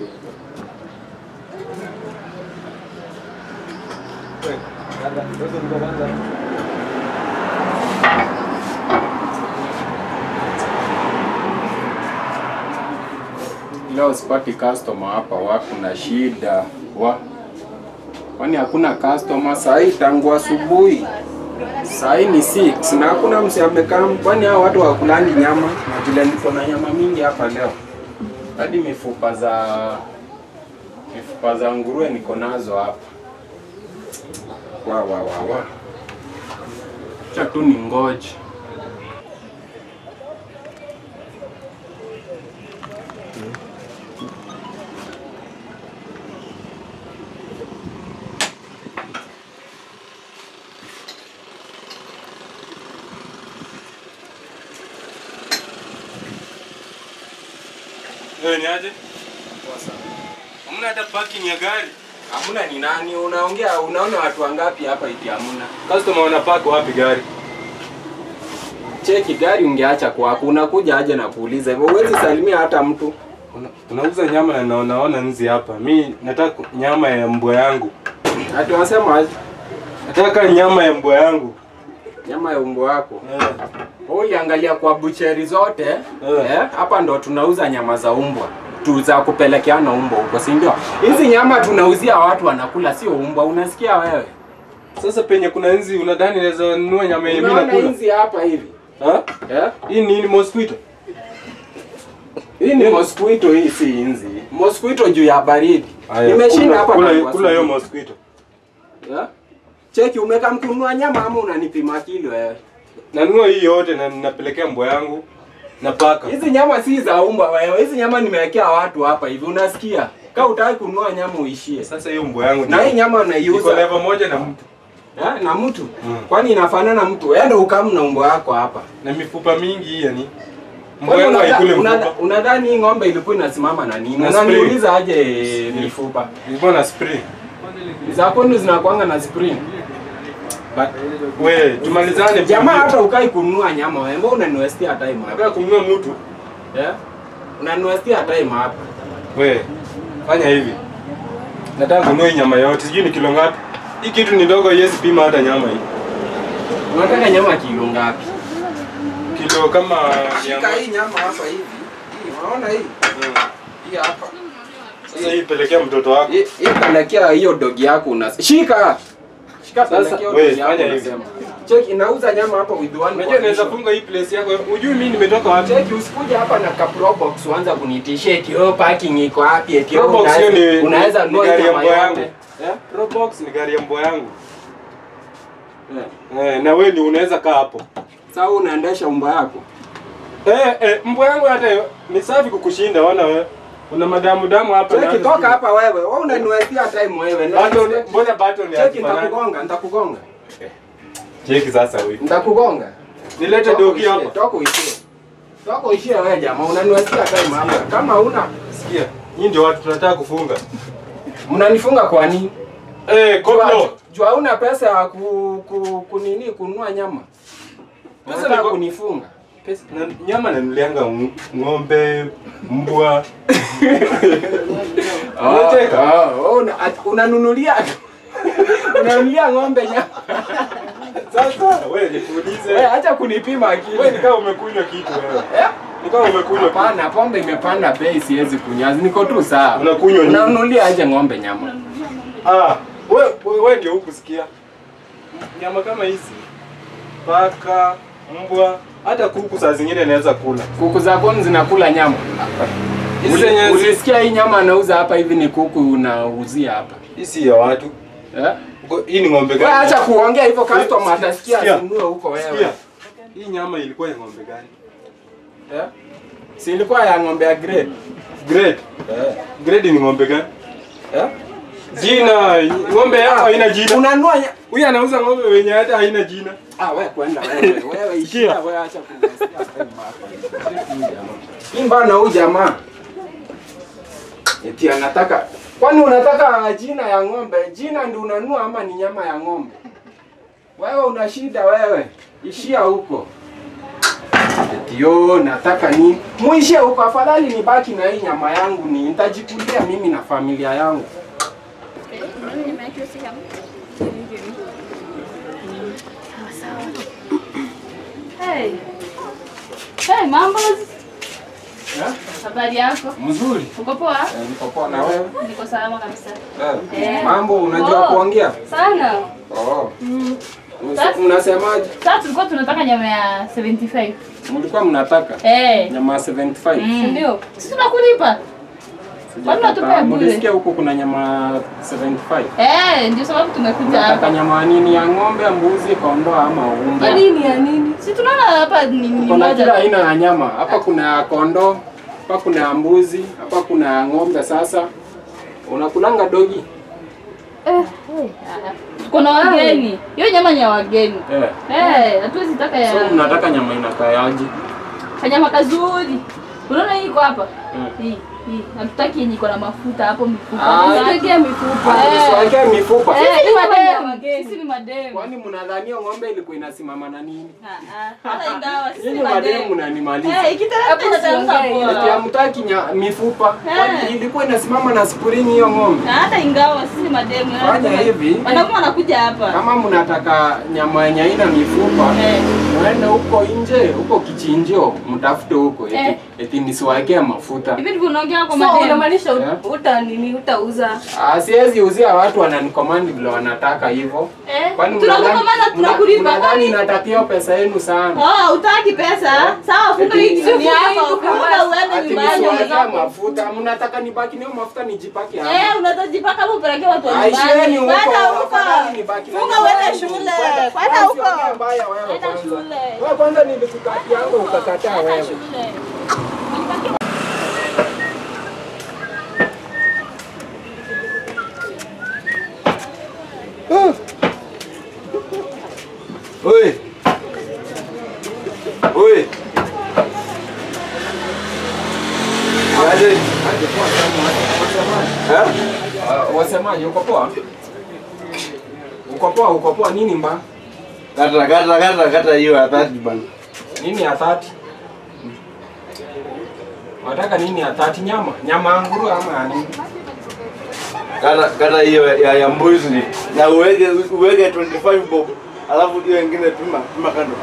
Leo sipati customer hapa, wako na shida wa kwani hakuna customer saa hii tangu asubuhi. Saa hii ni 6 na hakuna msi amekaa. Kwani hao watu hawakulangi nyama? Na vile niko na nyama mingi hapa leo, hadi mifupa za mifupa za nguruwe niko nazo hapa. Wa wa wa wa, acha tu ni ngoje. Wewe ni aje? Hamna hata parking ya gari. Hamuna ni nani? Unaongea, unaona watu wangapi hapa iti hamuna? Customer wanapark wapi gari? Cheki gari ungeacha kwako, unakuja aje na kuuliza hivyo, huwezi salimia hata mtu. Una- Unauza nyama na naona naona nzi hapa. Mi nataka nyama ya mbwa yangu. Ati wanasema aje? Nataka nyama ya mbwa yangu. nyama ya umbo wako. Eh. Wewe uliangalia kwa bucheri zote Eh. eh, hapa ndo tunauza nyama za umbwa tu za kupelekeana umbwa huko, si ndio? Hizi nyama tunauzia watu wanakula, sio umbwa. Unasikia wewe? Sasa penye kuna nzi unadhani naweza nunua nyama yenye mimi Unaona nakula? hizi hapa hivi Ha? eh? Hii ni nini mosquito? Hii ni mosquito, hii si inzi. Mosquito juu ya baridi. Haya, Nimeshinda kula- hapa kula tangu kula hiyo asubuhi. mosquito. Eh? Cheki, umeka mkununua nyama ama unanipima kilo wewe? Nanunua hii yote na ninapelekea mbwa yangu na paka. Hizi nyama si za umbwa wewe. Hizi nyama nimewekea watu hapa hivi, unasikia? Kama utaki kununua nyama uishie. Sasa hiyo mbwa yangu Na hii nyama iko unaiuza level moja na mtu eh, na mtu Mm. kwani inafanana mtu? Enda ukamu na umbwa wako hapa. na mifupa mingi hii yani. Mbwa Kwani yangu unadha- haikule unadha- mfupa. Unadhani hii ng'ombe ilikuwa inasimama na nini? Na Unaniuliza aje mifupa? Ilikuwa na spray. Za kwenu zinakuanga na spring. But we tumalizane Jamaa hata ukai kununua nyama wewe, mbona unaniwestia time hapa? nataka kununua mtu. Eh? Unaniwestia time hapa. We fanya hivi. Nataka kununua hii nyama yote. Sijui ni kilo ngapi. Hii kitu ni ndogo haiwezi pima hata nyama hii. Unataka nyama kilo ngapi? Kilo kama Shika hii nyama hapa hivi. Hii, unaona hii? Mm. Hii hapa. Sasa hii pelekea mtoto wako. Hii hii pelekea hiyo dogi yako una Shika. Shika Sasa, pelekea hiyo we, dogi yako fanya hivi. unasema. Check inauza nyama hapa with one. Unajua naweza condition. funga hii place yako. Unajui mimi nimetoka wapi? Check usikuje hapa na ka pro box uanza kunitishia eti oh parking iko wapi eti oh, Probox hiyo unaweza- ni unaweza ni nunua gari ya nyama mbwa yangu. yote. Eh? Probox ni gari ya mbwa yangu. Eh. Eh, na wewe ndio unaweza kaa hapo. Sasa unaendesha umba yako. Eh, eh, mbwa yangu hata ni safi kukushinda wana wewe. Una madamu damu hapa Cheki hata toka sijui. hapa wewe. Wewe unaniwestia time wewe. Na- Button, mbona button ya Cheki kifanani? nitakugonga, nitakugonga. Cheki sasa huyu. Nitakugonga. Nilete Toka dogi uishie, hapa. Toka uishie. Toka uishie wewe jamaa, unaniwestia time hapa. Kama una Sikia. Hii ndio watu tunataka kufunga. mnanifunga kwa nini? Eh, Jua- koplo. Jua hauna pesa ya ku, ku, kunini kununua nyama. Pesa Pesa niko- kunifunga. Pesa na, nyama nanulianga ng- ng'ombe, mbwa. Unacheka? Ah, ah, una- at- unanunulia unanunulia ng'ombe nyama. Sasa wewe nikuulize. Wewe acha kunipima akili. Wewe ni kama umekunywa kitu wewe. Eh? Ni kama umekunywa kitu. Hapana, pombe imepanda bei, siwezi kunywa. Niko tu sawa. Unakunywa nini? Unanunulia aje ng'ombe nyama? Ah, wewe wewe ndio hukusikia. Nyama kama hizi. Paka, mbwa, hata kuku saa zingine inaweza kula. Kuku za kwenu zinakula nyama? Hizi Uli- zenye zi- Ulisikia hii nyama anauza hapa hivi ni kuku unauzia hapa. hii si ya watu. Eh? Ngo- Hii ni ng'ombe Wewe gani? acha kuongea hivyo customer Sikia, atasikia sikia. asinunue huko Sikia. wewe. Hii nyama ilikuwa ya ng'ombe gani? Eh? Si ilikuwa ya ng'ombe ya grade. Grade. Grade ni ng'ombe gani? Eh? Jina, ng'ombe yako haina jina. Unanunua nya- Huyu anauza ng'ombe wenye hata haina jina. Ah, wewe kwenda wewe. Wewe ishia wewe acha kunisikia time hapa. Hii mbana huyu jamaa. Eti anataka Kwani unataka jina ya ng'ombe? Jina ndio unanunua ama ni nyama ya ng'ombe? Wewe una shida wewe. Ishia huko. Eti yo nataka ni muishie huko, afadhali nibaki na hii nyama yangu, ni nitajikulia mimi na familia yangu. Hey. Hey, mambo. Eh? Habari yako? Mzuri. Uko poa? Eh, Niko poa na wewe? Niko salama kabisa. Eh, Eh. Mambo unajua Oh. kuongea? Sana. Oh. Mm. Mse- Mnasemaje? Sasa tulikuwa tunataka nyama ya 75. Mlikuwa mnataka Eh. nyama ya 75? Mm. Ndio. Sisi tunakulipa. Kwani unatupea bure? Mlisikia huko kuna nyama 75? Eh, ndio sababu tumekuja Unataka hapa. nyama ya nini? Ya ng'ombe, mbuzi, kondoo ama Ya umbo? nini ya nini? Si tunaona hapa ni ni Kuna kila moja. aina ya nyama. Hapa kuna ya kondoo, hapa kuna ya mbuzi, hapa kuna ya ng'ombe. Sasa unakulanga dogi? Eh. ah, Tuko na wageni. Hiyo nyama ni ya wageni. Eh. Eh, hatuwezi taka ya So mnataka nyama inakaaje? kanyama kazuri. Unaona hii iko hapa? Mm. Hii, hii. Hatutaki yenye iko na mafuta hapo mifupa. Ah, Tusiwekee mifupa. Ah, Eh. Usiwekee mifupa. Eh, Sisi ni ni nyama ya mademu. wageni. Sisi ni mademu. Kwani mnadhania ng'ombe ilikuwa inasimama na nini? Hata ingawa sisi Nyinyi ni mademu mademu. mnanimaliza. Eh, ikiteremka inateremka usiongee. poa. Eti hamtaki nya- mifupa. Kwani ilikuwa inasimama na spring hiyo ng'ombe? Na hata ingawa sisi ni mademu. eh, Fanya tuna- hivi. Wanaume wanakuja hapa. Kama mnataka nyama yenye haina mifupa, Eh. mwende huko nje, huko kichinjio, mtafute huko eti, Eh. eti nisiwaekee mafuta. Hivi ndivyo unaongea kwa So mademu. unamaanisha Yeah. ut- uta nini utauza? Ah, siwezi uzia watu wananikomandi vile wanataka hivyo. Eh, Kwani tunakukomanda, mnadhani- tunakulipa. mna- mnadhani Kwani- natakia pesa yenu sana? Oh, utaki pesa? Sawa, funga hii Eti- kitu yako. Funga Funga uende Ati nyumbani. nisiwaekee mafuta, mnataka nibaki nayo mafuta nijipake hapa. Eh, unatajipaka hapo upelekee watu wa Aisheni nyumbani. huko, Kwenda huko. afadhali nibaki na Funga nyumbani. uende shule. Kwenda- Kwenda Ah, huko. usiongee mbaya wewe Kwenda kwanza. shule. Wewe kwanza nilikukati yangu ukakataa wewe. Shule. Oi. Oi. Aje. Aje poa sana, wasemaje? Eh? Ah, Wasemaje, uko poa? Uko poa, uko poa nini mba? Kata kata kata kata hiyo ya 30 bana. Nini ya 30? Wataka nini ya 30 nyama? Nyama ya nguruwe ama ya nini? Kata kata hiyo ya, ya mbuzi na uweke uweke 25 bob. Alafu hiyo nyingine pima pima kando.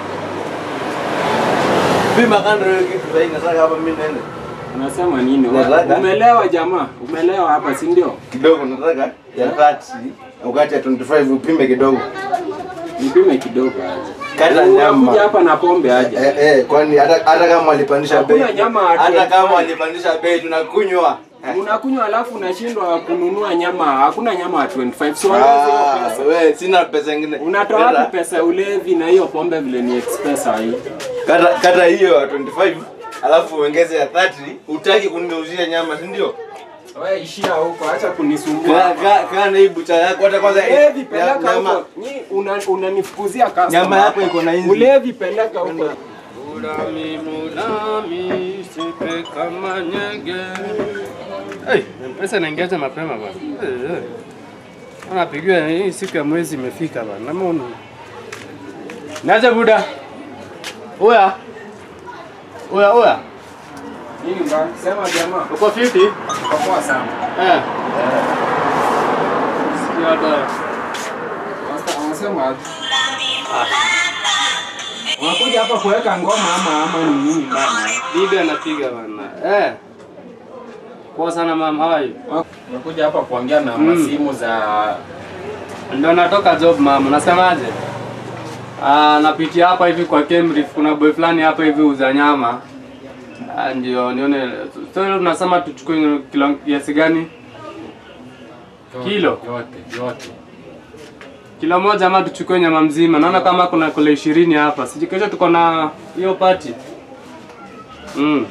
Pima kando hiyo kitu sasa nataka hapa mimi nene. Unasema nini? Nataka. Umelewa jamaa? Umelewa hapa si ndio? Kidogo nataka ya 30 wakati ya 25 upime kidogo. Nipime kidogo aje. Kata Unakuja nyama. hapa na pombe aje. Eh, eh, kwani hata hata kama walipandisha bei. Hakuna nyama ya Hata 25. kama walipandisha bei tunakunywa. Unakunywa alafu unashindwa kununua nyama. Hakuna nyama ya 25. So ongeza hiyo Ah, pesa. wewe sina pesa nyingine. Unatoa Kata- wapi pesa ya ulevi na hiyo pombe vile ni expensive hii? Kata kata hiyo ya 25 alafu uongeze ya 30, utaki kunigeuzia nyama, si ndio? Wewe ishia huko, acha kunisumbua. Kaa kaa kaa na hii bucha yako hata kwanza Ulevi ya- peleka nyama huko. Nyi una- unanifukuzia customer. nyama yako iko na inzi. Ulevi peleka huko. Mulami mulami sipe kama nyege. Hey, pesa inaingiaje mapema bwana? Eh, eh. Anapigiwa hii siku ya mwezi imefika bwana. Nama unu. Naje buda. Oya. Oya oya. Nini mbaya? Sema jamaa. Uko fiti? Uko poa sana. Eh. Sikia hata. Wasta wanasema aje? Unakuja hapa kuweka ngoma ama ama ni nini bana? Bibi anapiga bwana. Eh. Poa sana mama, how are you? Unakuja hapa kuongea na Mm. masimu za Ndo natoka job mama, unasemaje? Ah, napitia hapa hivi kwa Cambridge, kuna boy fulani hapa hivi uza nyama. Ah, ndio nione. So hilo tunasema tuchukue kilo kiasi gani? Kilo? yote yote. Kilo moja ama tuchukue nyama mzima? Naona kama kuna kilo ishirini hapa. Siji kesho tuko na hiyo party. Mm.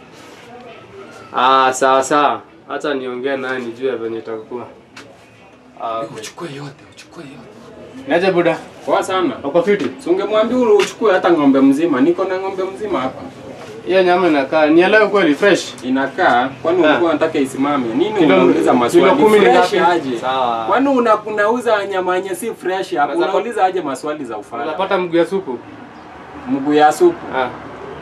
Ah, sawa sawa. Acha niongee naye nijue venye itakuwa. Ah, okay. Uchukue yote, uchukue yote. Niaje buda? Poa sana. Uko fiti? Si ungemwambia ule uchukue hata ng'ombe mzima. Niko na ng'ombe mzima hapa. Hiyo nyama inakaa nielewe kweli fresh. Inakaa kwani Ah. ulikuwa unataka isimame? Nini Kilo- unauliza maswali? kilo kumi ni Fresh ngapi? aje? Sawa. Kwani una, unauza nyama yenye si fresh hapa? Unaweza- Unauliza aje maswali za ufala? Unapata mguu ya supu? Mguu ya supu. Ah.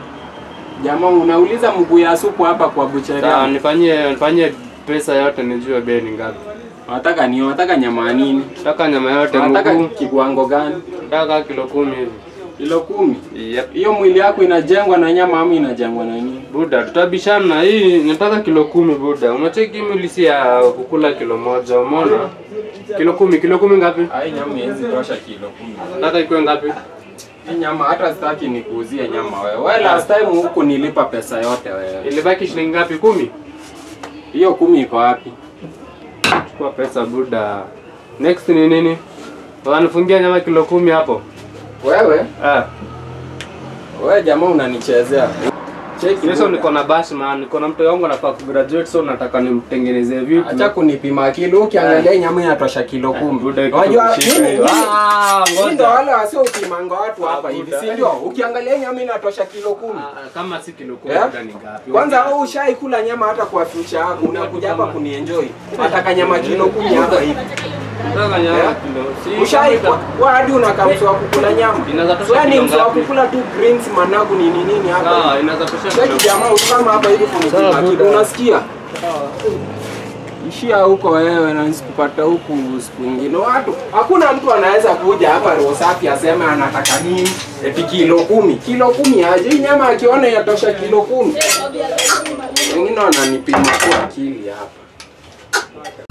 Jamaa unauliza mguu ya supu hapa kwa buchari. Sawa, nifanyie nifanyie pesa yote nijue bei ni ngapi. Unataka ni unataka nyama ya nini? Nataka nyama yote Unataka mguu. kiwango gani? Nataka kilo kumi hivi. Kilo kumi. Yep. Hiyo mwili yako inajengwa na nyama ama inajengwa na nini? Buda, tutabishana. Hii nataka kilo kumi Buda. Unacheki mwili si ya kukula kilo moja, umeona? Kilo kumi, kilo kumi ngapi? Hai nyama hizi tosha kilo kumi. Nataka ikuwe ngapi? Hii nyama hata sitaki nikuuzie nyama wewe. Wewe last time huku nilipa pesa yote wewe. Ilibaki shilingi ngapi? Kumi? Hiyo kumi iko wapi? Chukua pesa Buda. Next ni nini? Wanifungia nyama kilo kumi hapo. Wewe, Ah, wewe jamaa unanichezea. Cheki. Yeso niko na bash man, niko na mtu wangu anafaa kugraduate so nataka nimtengenezee vitu. Acha kunipima kilo, ukiangalia hii nyama inatosha kilo kumi. Buda, kitu Unajua kushika mimi- hiyo. mimi- Ah, Hii ndo ngoja. wale wasiopimanga watu hapa Ah, hivi, Buda. si ndio? Ukiangalia hii nyama inatosha kilo kumi. Ah, Kama si kilo kumi Eh? Buda ni ngapi? Kwanza wewe ushaikula nyama hata kwa future yako, unakuja hapa kunienjoy. Nataka nyama kilo kumi hapa hivi. Nataka nyama Eh? kilo. Si Ushaikwa wewe hadi unakaa mtu wa kukula nyama. Inaweza tosha Wewe ni kilo mtu wa ngapi? kukula tu greens managu ni nini nini hapa. Sawa, inaweza tosha Cheki kilo. jamaa ukama hapa hivi Sawa, kunipima Buda. kitu unasikia? Ishia huko wewe na nisikupata huku siku nyingine. Watu hakuna mtu anaweza kuja hapa roho safi aseme anataka nini eti kilo kumi. Kilo kumi aje? Hii nyama akiona yatosha kilo kumi. Wengine wananipima kwa akili hapa.